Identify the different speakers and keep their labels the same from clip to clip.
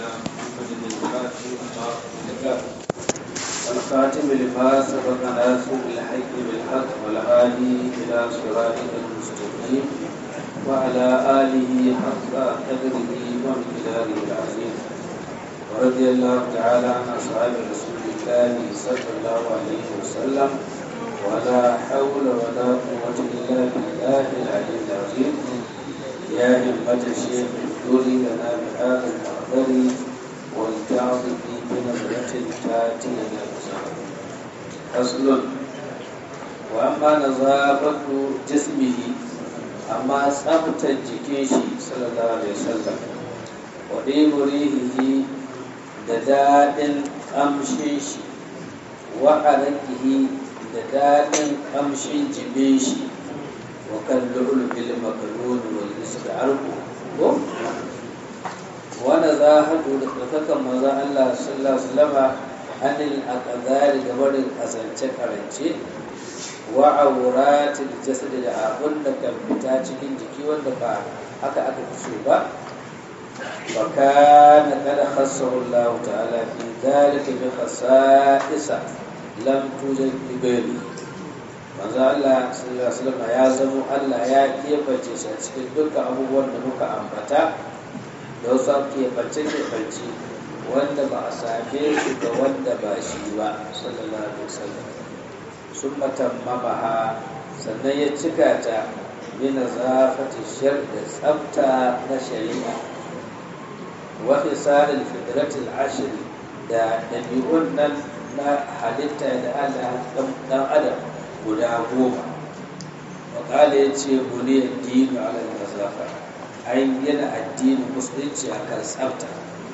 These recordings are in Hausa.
Speaker 1: محمد الفاتح لما أغلق الخاتم لما سبق ناصر الحق بالحق والهادي إلى صراطك المستقيم وعلى آله حق قدره ومقداره العظيم ورضي الله تعالى عن أصحاب رسول الله صلى الله عليه وسلم ولا حول ولا قوة إلا بالله العلي العظيم يا همة الشيخ اذكري لنا بهذا المحضر والتعظ في بنظرة تاتي إلى فصل وأما نظافة جسمه أما ثبت الجكيشي صلى الله عليه وسلم وɗin rihihi da daɗin ƙamshin shi wa'arakihi da daɗin ƙamshin jibin shi wa kan bil makarun wal arku ko wanda za haɗu da ɗaukakan maza Allah sallallahu alaihi wasallama anil aqdari ga barin kasance karance wa auratil jasad da abun da kan fita cikin jiki wanda ba haka aka fi so ba wa kana qad khassahu Allah ta'ala fi dhalika bi khasa'isa lam tujad bi ghairi manzo Allah sallallahu alaihi wasallam ya zamo Allah ya kebace shi a cikin dukkan abubuwan da muka ambata da wasu kebace-kebace wanda ba a same shi ga wanda ba shi ba sallallahu alaihi wasallam sun matammamaha sannan ya cika ta min zafati shar da tsafta na shari'a wa fisalil fitratil ashr da dabi'un nan na halitta da Allah dan adam guda goma wa kala yace buniyar dinu ala nazafa ai yana addinin musulunci akan tsafta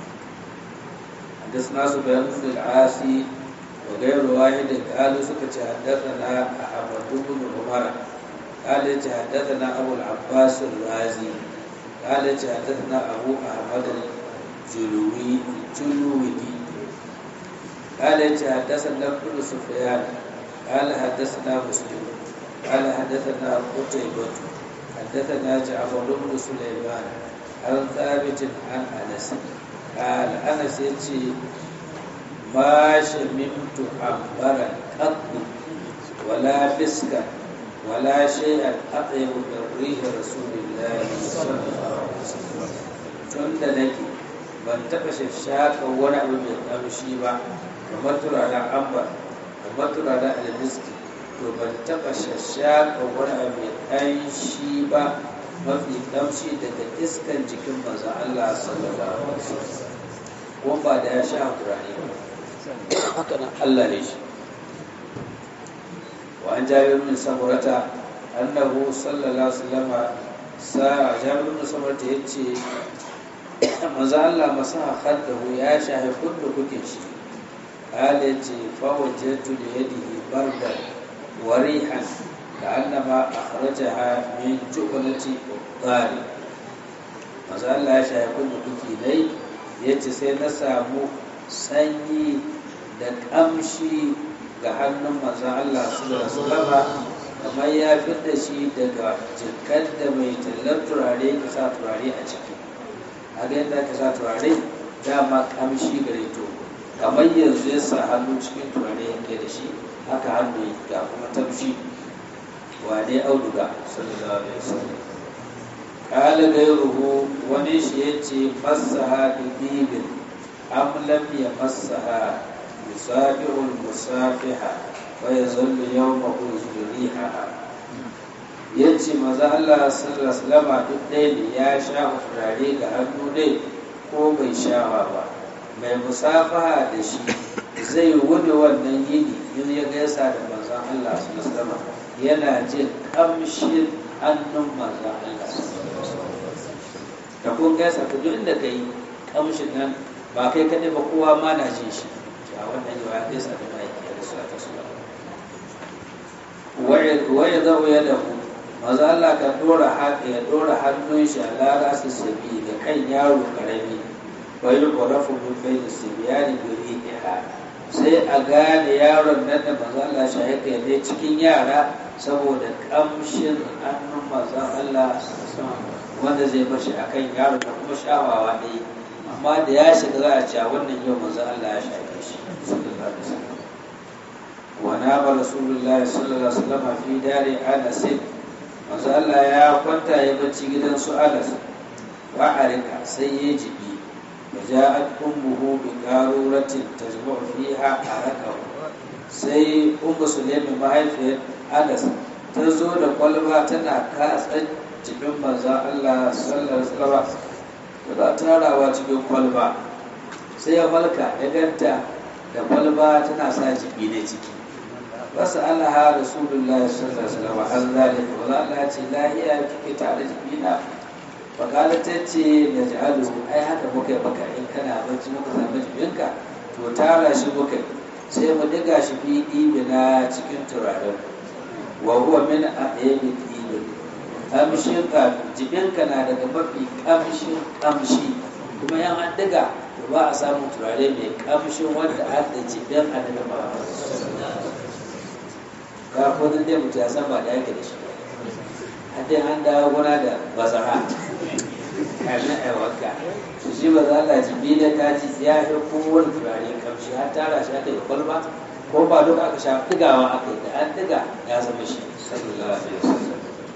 Speaker 1: حدثنا سفيان بن العاصي وغير واحد قالوا سكت حدثنا أحمد بن عمر قال حدثنا أبو العباس الرازي قال حدثنا أبو أحمد الجلوي الجلوي قال حدثنا ابن سفيان قال حدثنا مسلم قال حدثنا قتيبة حدثنا جعفر بن سليمان عن ثابت عن أنس قال أنس يتي ما شممت عبرا قط ولا مسكا ولا شيئا أطيب من ريح رسول الله صلى الله عليه وسلم tunda nake ban taɓa shashaka wani abu mai ƙamshi ba kamar turaren ambar kamar turaren almiski to ban taɓa shashaka wani abu mai ƙanshi ba mafi ƙamshi daga iskan jikin manzon Allah sallallahu alaihi wasallam kuma ba da ya sha turare ba haka nan Allah ne shi wa an jabir min samurata annahu sallallahu alaihi wasallam sa jabir min samurata yace manzo Allah masaha khaddahu ya shahi kullu kukin shi قال فوجدت ليده بردا وريحا كأنما أخرجها من جؤلة الضار maza Allah ya shaye kun duki dai ya ce sai na samu sanyi da ƙamshi ga hannun maza Allah sallallahu alaihi kamar ya da shi daga jikar da mai tallar turare ka sa turare a ciki a ga yadda ka sa turare dama ƙamshi gare to kamar yanzu ya sa hannu cikin turare yake da shi haka hannu ga kuma tamshi wane auduga sallallahu alaihi wasallam kala gairuhu wani shi ya ce masaha bibin am lam ya masaha yusafi'ul musafiha wa yazallu yawma uzuriha ya ce maza Allah sallallahu alaihi wasallam duk ɗaya ne ya sha turare ga hannu ne ko bai shawa ba mai musafaha da shi zai wuni wannan yini in ya gaisa da manzon Allah sallallahu alaihi wasallam yana jin kamshin hannun manzon Allah da kun gaisa ta duk inda ka yi kamshin nan ba kai kaɗai ba kowa ma na jin shi a wannan yawa ya gaisa da ma'aiki da su ta suna waye zau ya dahu maza Allah ka dora haka ya dora hannun shi a lara su sabi da kan yaro karami wai ƙorafu min bai da sibiyani biri iha sai a gane yaron nan da maza Allah shi haka ne cikin yara saboda kamshin hannun maza Allah wanda zai bashi a kan yaro da kuma shawawa ne amma da ya shiga za a ce a wannan yau manzon Allah ya shafe shi sallallahu alaihi wasallam wa nama rasulullahi sallallahu alaihi wasallam fi dari anas manzo Allah ya kwanta ya bacci gidan su Anas wa arika sai ya jibi وجاءت أمه بقارورة تجمع فيها عرقه sai ummu sulaiman mahaifiyar anas ta zo da kwalba tana katsa jikin manzon allah sallar salama tana tarawa cikin kwalba sai ya falka ya ganta da kwalba tana sa jiki ne ciki wasu alaha rasulullahi sallar salama an zalika wa Allah ce lahiya kike tare jikina fakala ta ce na ji'alu ai haka muka yi maka in kana bacci muka samu jikinka to tara shi muka yi sai mu diga shi fi ɗibina cikin turaren wa huwa min a ɗaya ɗibin kamshin ka jikinka na daga mafi kamshin kamshi kuma yan an diga to ba a samun turare mai kamshin wanda an da jibin annabi Muhammad ka ko dai mutum ya san ba da yake da shi har dai an dawo gona da bazara kamin a wanka su shi ba za a jibi da ta ji ya fi kowane turare kamshi har tara shi aka yi kwalba ko ba duka aka sha digawa aka yi da an diga ya zama shi sallallahu alaihi wasallam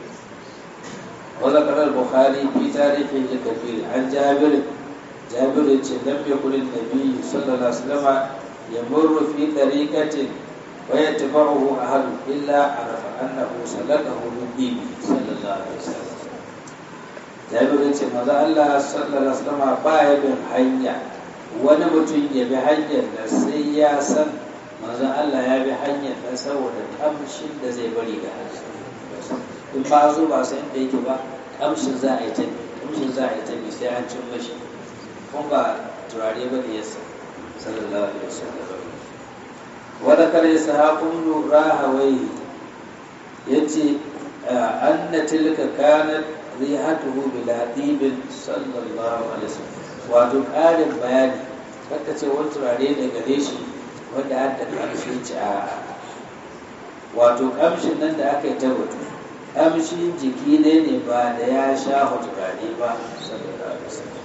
Speaker 1: وذكر البخاري في تاريخه الكبير عن جابر جابر لم يكن النبي صلى الله عليه وسلم يمر في طريقة ويتبعه أحد إلا عرف أنه سلكه من دينه صلى الله عليه وسلم jabir ya ce maza Allah sallallahu alaihi wasallam ba ya bin hanya wani mutum ya bi hanyar da sai ya san maza Allah ya bi hanyar da saboda kamshin da zai bari ga in ba zo ba sai inda yake ba kamshin za a yi tabi kamshin za a yi tabi sai an cin mashi kun ba turare ba da yasa sallallahu alaihi wasallam wanda kare sahabun rahawai yace anna tilka kanat rihatuhu bila dibin sallallahu alaihi wasallam wato ƙarin bayani kaka ce wani turare da gare shi wanda an da ƙamshi ci a wato ƙamshin nan da aka yi ta batu ƙamshin jiki ne ne ba da ya sha turare ba sallallahu alaihi wasallam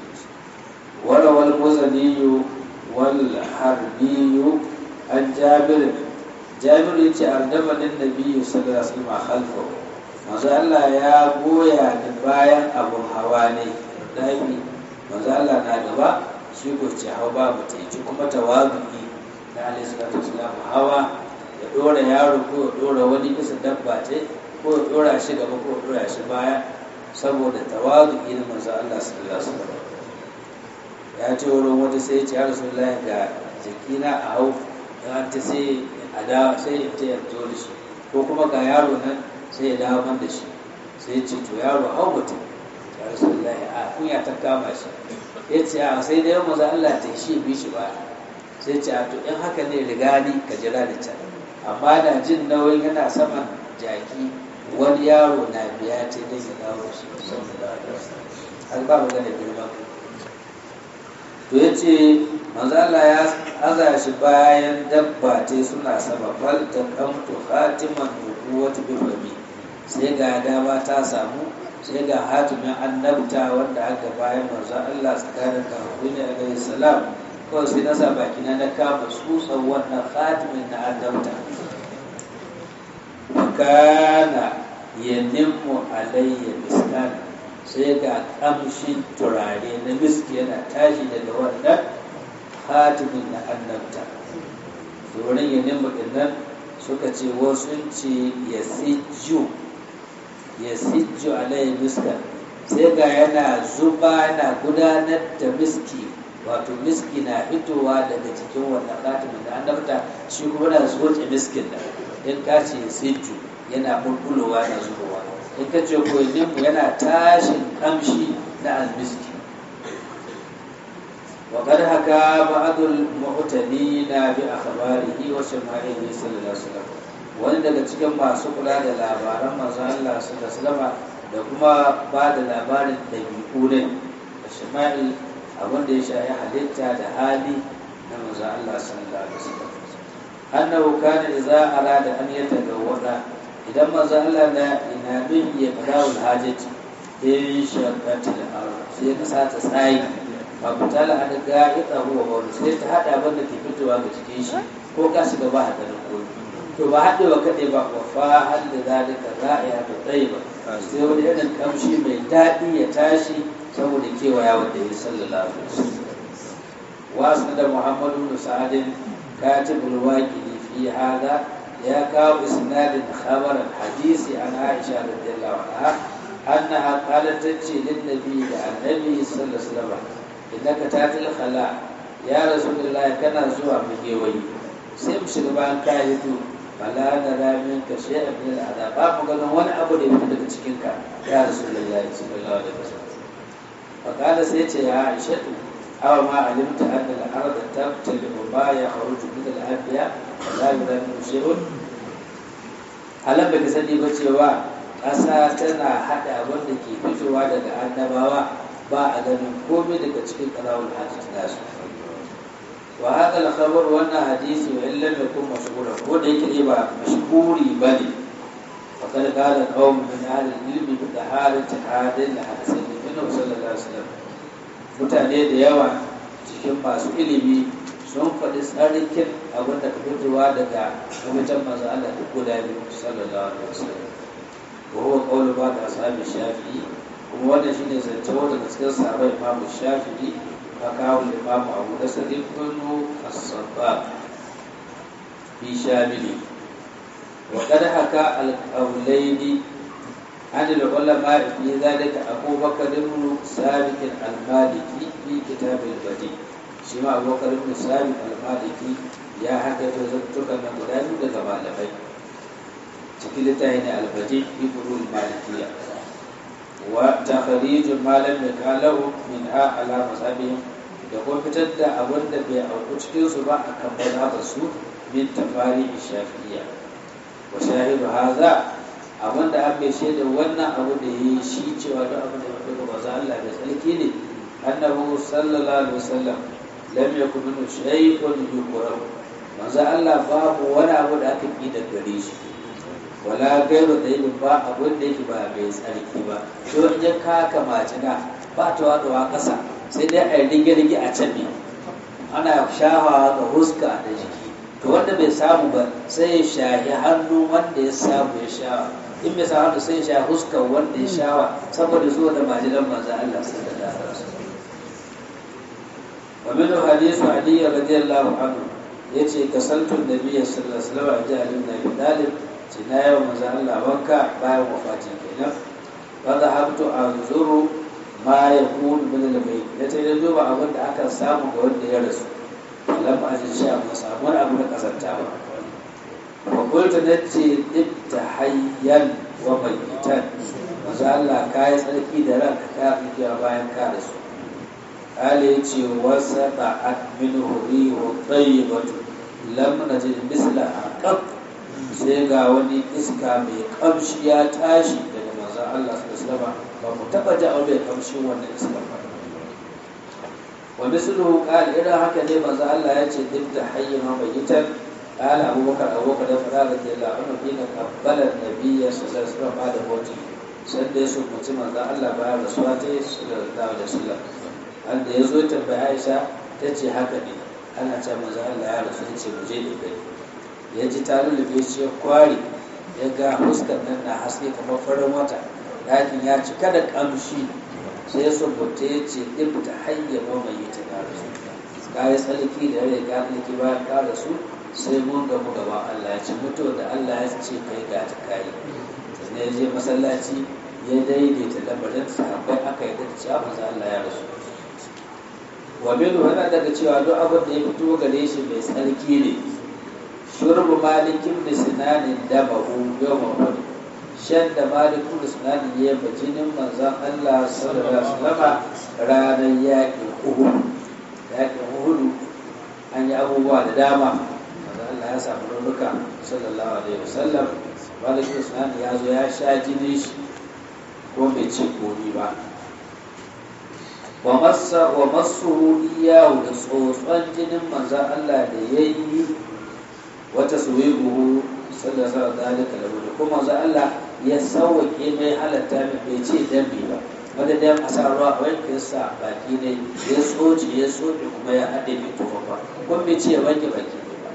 Speaker 1: wala wal muzaniyu wal harbiyu an jabir jabir yace ardabanin nabiyyu sallallahu alaihi wasallam khalfahu manzo Allah ya goya da bayan abun hawa ne dafi manzo Allah na gaba shi ko ce hau babu teci kuma tawazuki na alaihi salatu wasalam hawa ya dora yaro ko ya dora wani bisa dabba ce ko ya dora shi gaba ko ya dora shi baya saboda tawazuki na manzo Allah sallallahu alaihi wasallam ya ce wurin wata sai ya ce ya rasulullahi ga jikina a hau dan ta sai a da sai ya ce ya zo da shi ko kuma ga yaro nan sai ya dawo man da shi sai ya ce to yaro hau mutum ya rasulullahi a kunya ta kama shi ya ce a sai da yamma za Allah ta shi bi shi ba sai ce a to in haka ne riga ni ka jira da can amma da jin nauyin yana saman jaki wani yaro na biya ce dai ya dawo da shi har ba magana girman to ya ce manzala ya aza shi bayan dabba ce suna sama bal ta kamtu khatiman nubuwatu bi fami sai ga dama ta samu sai ga hatimin annabta wanda aka bayan manzon Allah tsakanin kafin ne alaihi salam kawai sai na sa baki na na kama tsutsan wannan hatimin na annabta kana yanimmu alayya miskan sai ga kamshin turare na miski yana tashi daga wannan hatimin na annabta domin yanimmu dinnan suka ce wasu ce ya sijju ya sijju alayhi miska sai ga yana zuba na gudanar da miski wato miski na fitowa daga cikin wannan katimin da annabta shi kuma na zoce miskin da in ka ce sijju yana bulbulowa na zubowa in ka ce koyininmu yana tashin kamshi na almiski وقد حكى بعض المعتنين بأخباره وشمائله صلى الله عليه وسلم wani daga cikin masu kula da labaran manzon Allah sallallahu alaihi da kuma ba da labarin dabi'u ne da shama'il abin da ya shafi halitta da hali na manzon Allah sallallahu alaihi wasallam annahu kana idza arada an yatagawwada idan manzon Allah na ina bin ya fadawul hajati in shaqati al-ard sai ka sa ta tsayi fabtala an ga'ita huwa wani sai ta hada abin da ke fitowa ga cikin shi ko ka shiga ba hada da koyi to ba haɗewa kaɗai ba wa fa'al da zalika ra'iya ta tsayiba sai wani irin kamshi mai daɗi ya tashi saboda kewaya wanda ya sallallahu alaihi wasallam wasu da muhammadu bin sa'adin katibul waqidi fi hada ya kawo isnadin khabaran hadisi an aisha radiyallahu anha annaha qalat tace lin nabi da annabi sallallahu alaihi wasallam innaka tatil khala ya rasulullahi kana zuwa mugewayi sai mu shiga bayan ka hito fala da ramin ka shi a bin al'ada ba mu ganin wani abu da ya fito daga cikin ka ya rasulullahi sallallahu alaihi wasallam fa kada sai ce ya aisha aw ma alimta anna al-arda tabtali ma yakhruju min al-anbiya la yuramu shay'un halan baka sani ba cewa ƙasa tana haɗa abin da ke fitowa daga annabawa ba a ganin komai daga cikin ƙarawul hadis nasu wa haka al-khabar wannan hadisi wa illam yakun mashhura ko da yake ba mashhuri bane faqad qala qawm min ahli al-ilmi bi taharati hadin al-hadisin min sallallahu alaihi wasallam mutane da yawa cikin masu ilimi sun faɗi tsarikin abin da ka fitowa daga mafitan manzo Allah duk guda biyu sallallahu alaihi wasallam wa huwa qawlu ba da ashabi shafi'i kuma wannan shine zance wanda cikin sahabbai imamu shafi'i فقال الإمام أبو نصر بن الصباح في شامله وقد حكى القولين عن العلماء في ذلك أبو بكر بن ثابت المالكي في كتاب البديع شما أبو بكر بن ثابت المالكي يا حكى تزكتك من مدان لكما لبي تكلتين البديع في فروع المالكية وتخريج ما لم يكاله منها على مذهبهم da kuma fitar da abin da bai auku cikin su ba a kan mazhabar su min tafari shafi'iyya wa shahidu haza abin da an bai shaida wannan abu da yi shi cewa duk abin da ya maza Allah da tsarki ne annahu sallallahu alaihi wasallam lam yakun min shay'un yuqra manzo Allah babu wani abu da aka ki da gare shi wala gairu da yi ba abin da yake ba mai tsarki ba to in ya kaka majina ba ta waɗuwa ƙasa sai dai a yi rige-rige a can ne ana shahawa ga huska da jiki to wanda bai samu ba sai ya shahi hannu wanda ya samu ya shawa in bai samu hannu sai ya shahi huskar wanda ya shawa saboda zuwa da majinan manzo Allah sallallahu alaihi wasallam wa min hadithu ali radiyallahu anhu yace kasaltu nabiyyi sallallahu alaihi wasallam ja ali ibn abi talib ce na yawa manzo Allah wanka bayan wafatin kenan fa dhahabtu anzuru ma ya kunu min al-bayt ya ce da duba abin da aka samu ga wanda ya rasu lam ajin sha ba samu wani abu na kasanta ba wa qultu nace hayyan wa bayyitan manzo Allah ka yi tsarki da ranka ka fi bayan ka rasu kale ya ce wasa ba'at min huri wa tayyibatu lam najid misla aqab sai ga wani iska mai kamshi ya tashi daga manzo Allah sallallahu alaihi wasallam ba mu taba ji aure kamshin wannan iska ba wa misluhu qala idan haka ne manzo Allah ya ce duk da hayyin ma bayitan qala abubakar abubakar da fara da Allah annu dina qabbala nabiyya sallallahu alaihi wasallam da moti sai da su mutum manzo Allah ba da suwa ta sallallahu alaihi wasallam an da yazo tambaya Aisha ta ce haka ne ana ce manzo Allah ya rasu ce mu je da kai ya ji ta lulluɓe shi ya kware ya ga huskar nan na haske kamar farin wata ɗakin ya cika da ƙamshi sai ya sabbata ya ce ɗin ta hanyar mamaye ta ƙara su ka yi tsarki da rai ka tsarki bayan ƙara su sai mun gamu gaba Allah ya ce mutuwa da Allah ya ce kai ga ta kayi sannan ya je masallaci ya daidaita lamarin sahabbai aka yi da cewa maza Allah ya rasu wa minu yana daga cewa duk abin da ya fito gare shi mai tsarki ne shurbu malikin da sinanin damahu yau mahmud shan da malikin da sinanin ya yi jinin manzan Allah sallallahu alaihi wasallam ranar yaƙin uhud yaƙin uhud an yi abubuwa da dama manzan Allah ya samu raunuka sallallahu alaihi wasallam malikin da sinanin ya zo ya sha jinin shi ko bai ce komi ba wa masu iyawu da tsotson jinin manzan Allah da ya yi wata suwibuhu sallallahu alaihi da kuma manzan Allah ya sauwaƙe mai halatta mai bai ce dambe ba madadin a sa ruwa a wanke sa baki ne ya tsoci ya tsoci kuma ya haɗe mai tufa ba kuma bai ce ya wanke baki ne ba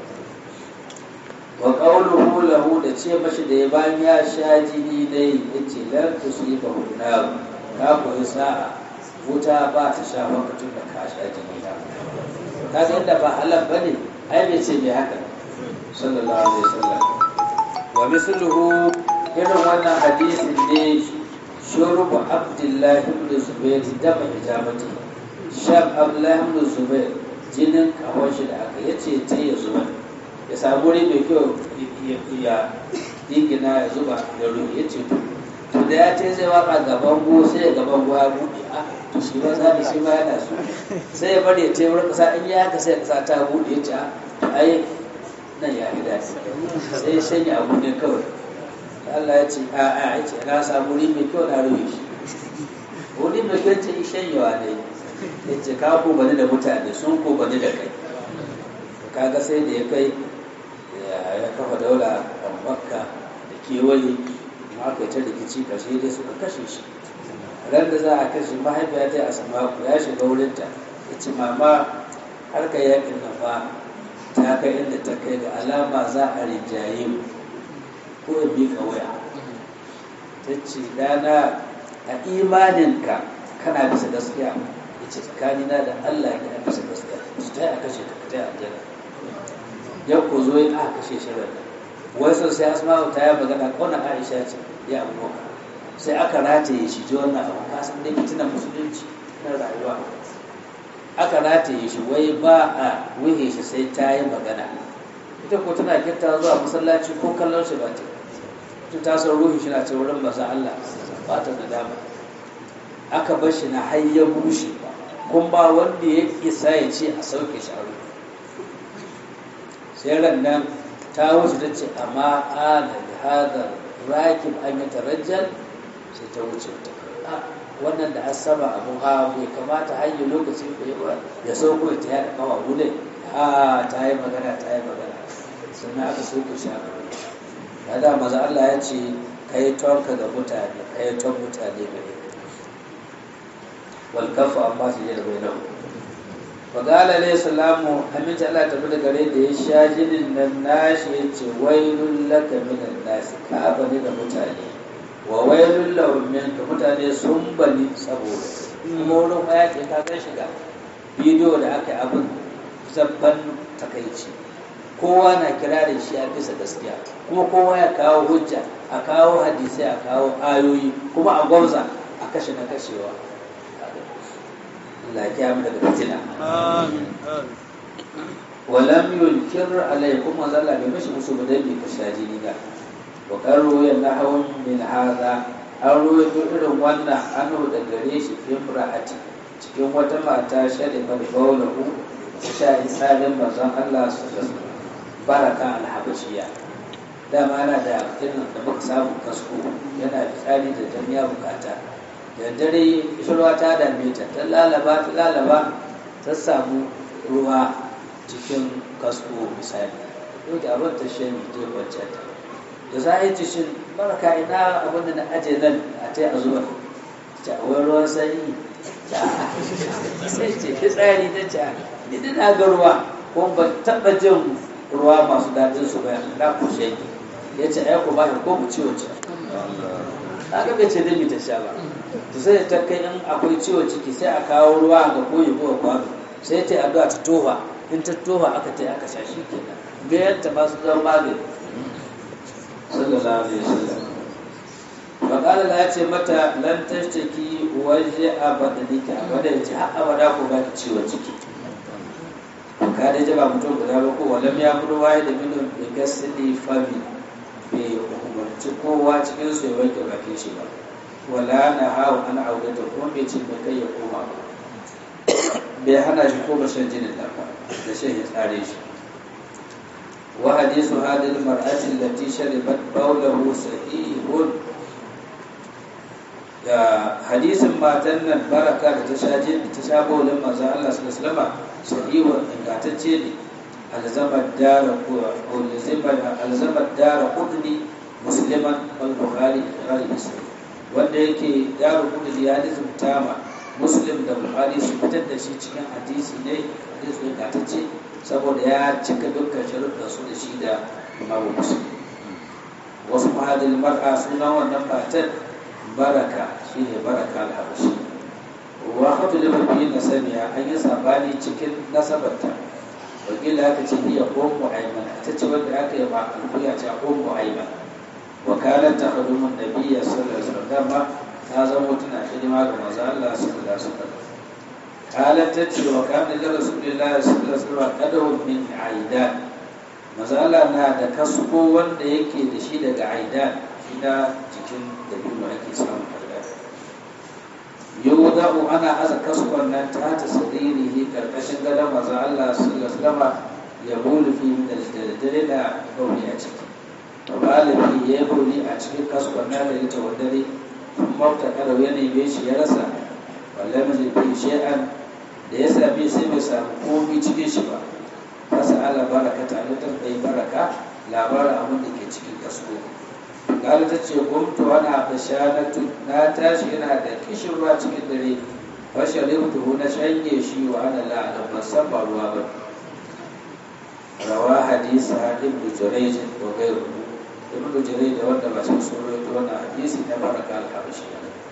Speaker 1: wa qawluhu lahu da ce mashi da ya bayan ya sha jini ne yace lan tusiba hunna ka koyi sa'a wuta ba ta sha lokacin da ka sha jini na kaga yadda ba halal bane ai bai ce mai haka sallallahu alaihi wasallam wa misluhu irin wannan hadisin ne shurubu abdullahi ibn zubair da ba hijabati shab abdullahi ibn zubair jinin kawon shi da aka yace ta ya zuba ya samu wuri mai kyau ya dingina ya zuba ya rufe ya ce to to da ya ce zai waka gaban go sai ya gaban go ya buɗe a to shi ba za shi ba yana so sai ya bari ya ce wurin kasa in ya haka sai kasa ta buɗe ya ce a ai nan ya fi daɗi sai ya shanya abu ne kawai Allah ya ce a a ya ce na samu wuri mai kyau na rufe shi wuri mai kyau ce shanyawa ne ya ce ka ko bani da mutane sun ko bani da kai kaga sai da ya kai ya kafa daula a makka da kewaye ma aka ta rikici kashe dai suka kashe shi ran da za a kashe mahaifiya ta a samaku ya shiga wurinta ya ce mama har ka yakin nan fa ta kai inda ta kai ga alama za a rinjaye mu ko in bi waya ta ce dana a imaninka kana bisa gaskiya ya ce tsakanina da allah ya bisa gaskiya su ta yi a kashe ka ta yi aljanna ya ku zo ya aka kashe shi ran wasu sai asma'u ta yi magana kauna aisha ce ya abu sai aka rataye shi ji wannan abu ka san dai fitinan musulunci na rayuwa aka rataye shi wai ba a wuhe shi sai ta yi magana ita ko tana kinta zuwa masallaci ko kallon shi ba ta ta tasar ruhi shi na ce wurin maza Allah ba ta da dama aka bar shi na har ya bushe kun ba wanda ya isa ya ce a sauke shi a ruhi sai ran nan ta wuce ta ce amma ana da hadar rakin an yi tarajjal sai ta wuce ta wannan da an saba abun hawa bai kamata hanyar lokacin da ya ya sauko ta yada kawa wule a ta yi magana ta yi magana sannan aka sauko shi aka wuce ya da maza Allah ya ce ka yi tonka ga mutane ka yi ton mutane gare wal kafa amma su yi da bai nan fagala alayhi salamu aminci Allah tafi da gare da ya sha jinin nan nashi ya ce wailun laka minan nasi ka bani da mutane wa wailun lahum minka mutane sun bani saboda kuma wurin ya ce ka gan shiga bidiyo da aka yi abin zabban takaici kowa na kira da shi a bisa gaskiya kuma kowa ya kawo hujja a kawo hadisai a kawo ayoyi kuma a gwamza a kashe na kashewa Allah ya mu daga fitina. Walam yunkir alaikum wa zalla bai mashi musu ba dai ka sha jini ba. Wa qarru ya nahawun min hadha an ruwaito irin wannan an da gare shi fi imra'ati cikin wata mata shari bar baulahu ta sha isalin manzon Allah su baraka alhabashiya dama ana da irin da muka samu kasko yana fitsari da jami'a bukata da dare shirwa ta dame ta ta lalaba ta lalaba ta samu ruwa cikin kasko misali yau da abin ta shi ta wancan ta da za a yi cishin baraka ina abin da na aje nan a ta a zuwa ta wani ruwan sanyi sai ce fitsari ta ce ni da na ga ruwa kuma ban taɓa jin ruwa masu daɗin su bayan na kushe ya ce ai ku ba ko mu ciwo ce na ga bai ce dai ta sha ba to sai ta kai in akwai ciwon ciki sai a kawo ruwa ga koyi ko kwano sai ta addu'a ta tofa in ta tofa aka ta aka sha shi kenan bayan ta masu zan magani sallallahu alaihi wasallam faƙala la ce mata lan tashtaki waje abadalika abada ya ce har abada ko ba ki ciwon ciki ka da jaba mutum guda ba ko walam ya fito waye da minin da gasili fami bai umarci kowa cikin su ya wanke bakin shi ba wala na hawa ana aurata kuma bai ce mai kai ya koma ba bai hana shi ko shan jinin da ba da shan ya tsare shi wa hadisu hadil mar'ati allati sharibat bawlahu sahihun da hadisin matan nan baraka da ta sha jini ta sha bawlin manzon Allah sallallahu alaihi wasallam sahihun ingantacce ne alzamar dara ko alzamar dara qudni musliman wal bukhari bukhari muslim wanda yake ya rubuta da ya tama muslim da buhari su fitar da shi cikin hadisi ne hadisi ne gatacce saboda ya cika dukkan sharuɗa su da shi da imamu muslim wasu mahadin mar'a suna wannan matar baraka shine baraka al-habashi wa hatu da mafi nasabiya an yi sabani cikin nasabarta wakila aka ce hiya ummu ayman ta ce wanda aka yi ma alkuya ce ummu ayman wa kanat takhdumu nabiyya sallallahu alaihi wasallam ta zama tana hidima ga manzo Allah sallallahu alaihi wasallam qalat ta ce wa kana li rasulillahi sallallahu alaihi wasallam qadahum min aidan manzo Allah na da kasko wanda yake da shi daga aidan shi da jikin dabino ake samu aidan yudau ana aza kaskon nan ta ta saririhi karkashin gadon manzo Allah sallallahu alaihi wasallam ya bulu fi min al-dare da gauri a ciki to galibi ya yi bauli a cikin kaskon na da ita wadare mafta kada ya neme shi ya rasa wallahi mai fi shi'an da ya same sai bai samu komi cikin shi ba fasa ala baraka ta da ɗai baraka labarin abin da ke cikin kasko kala ta ce gumtu wani abu shanatu na tashi yana da kishin ruwa cikin dare fashalin tuhu na shanye shi wa ana la'ana ban san ba ruwa ba rawa hadisa ibnu jurayj wa ghayruhu ibnu jarir da wanda ba su sun rawaito wannan hadisi na baraka al-habashi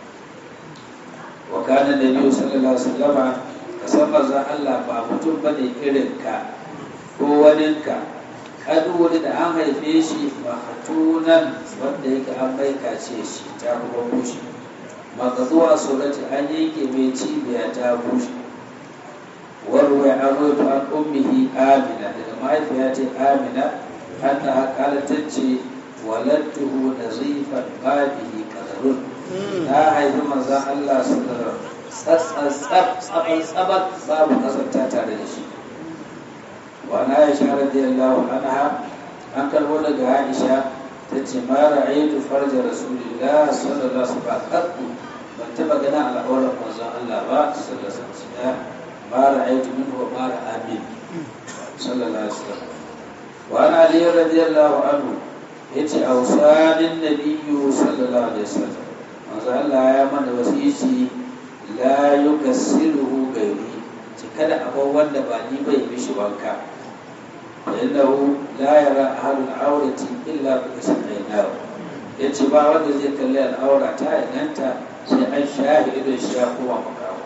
Speaker 1: wa kana nabiyyu sallallahu alaihi wasallam kasan manzon Allah ba mutum bane irin ka ko wani ka kadu wani da an haife shi mahatunan wanda yake an bai kace shi ta kuma bushe magazuwa surati an yanke mai cibiya ta bushe warwai an rawaito an ummihi amina daga mahaifiya ce amina annaha qalat tace walattuhu nazifan ma bihi qadarun ta haifi manzon Allah sallallahu alaihi tsabar babu kasanta tare da shi wa na Aisha radiyallahu anha an karbo daga Aisha tace ma ra'aytu farja rasulillah sallallahu alaihi wasallam ban taba ganin al'auran manzon Allah ba sallallahu alaihi wasallam ma ra'aytu minhu ma ra'a min sallallahu alaihi wasallam wa ana Ali radiyallahu anhu yace ausanin nabiyyu sallallahu alaihi wasallam manzo Allah ya mana wasici la yukassiruhu gairi ci kada abu wanda ba ni bai mishi wanka innahu la yara ahadun aurati illa bi kasrainahu yace ba wanda zai kalli al'aura ta inganta sai an shahi idon shi ya koma makawo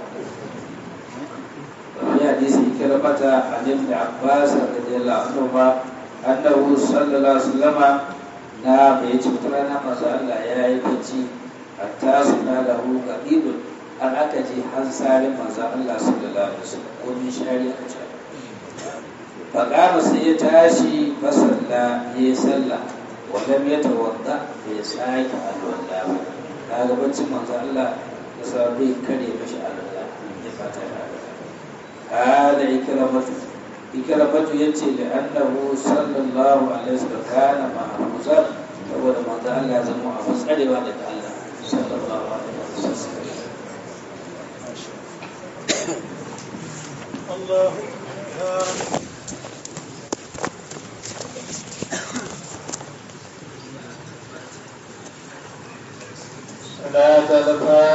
Speaker 1: wani hadisi kira mata an ibn abbas radiyallahu anhu ma annahu sallallahu alaihi wasallama na bai ci wata rana masu Allah ya yi bacci hatta suna da hu gaɗiɗin an aka je hansarin manzan Allah sallallahu alaihi wasallam ko min shari aka ce faƙama sai ya tashi fasalla ya yi sallah wadam ya tawadda bai sake alwala ba kaga baccin manzan Allah da sa bai kare mashi alwala ya fata ya alwala hada ikramatu ikramatu yace da annahu sallallahu alaihi wasallam kana mahfuzan saboda manzo Allah ya zama abu tsarewa daga Allah sallallahu alaihi wasallam
Speaker 2: الله
Speaker 1: صلاة الفاتحة